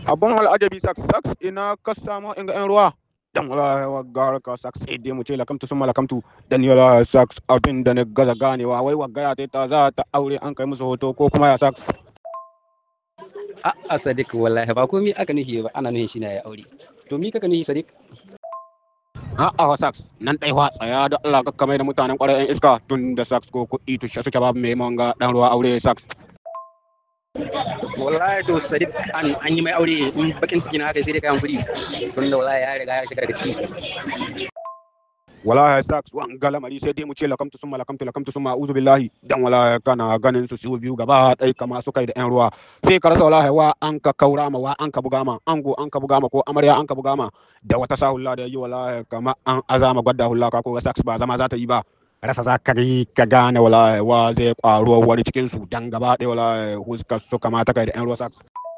abun al'ajabi sax sax ina ka samu in ga yan ruwa dan wala wa gar ka sax sai dai mu ce lakamtu sun malakamtu dan wala sax abin da na gaza ganewa wai wa gaya ta za ta aure an kai musu hoto ko kuma ya sax a sadiq wallahi ba komai aka nufi ba ana nufi shi na ya aure to mi kaka nufi sadiq A'a wa sax nan dai wa tsaya da Allah ka kamar da mutanen kwarai yan iska tun da sax ko kuɗi tushe suke babu mai manga dan ruwa aure sax wallahi to sadiq an an yi mai aure in bakin ciki na haka sai dai kayan kuɗi don da wallahi ya riga ya shiga daga ciki wallahi sax wan galamari sai dai mu ce lakamtu summa lakamtu lakamtu summa a'udhu billahi dan wallahi kana ganin su su biyu gaba dai kama su kai da yan ruwa sai ka rasa wallahi wa an ka kaura ma wa an ka buga ma ango an ka buga ma ko amarya an ka buga ma da wata sahulla da yi wallahi kama an azama gwadda hulla ka ko sax ba zama za ta yi ba rasa za ka yi ka gane wallahi wa zai kwaro wani cikin su dan gaba ɗaya wallahi huskar su kamata kai da yan ruwa sax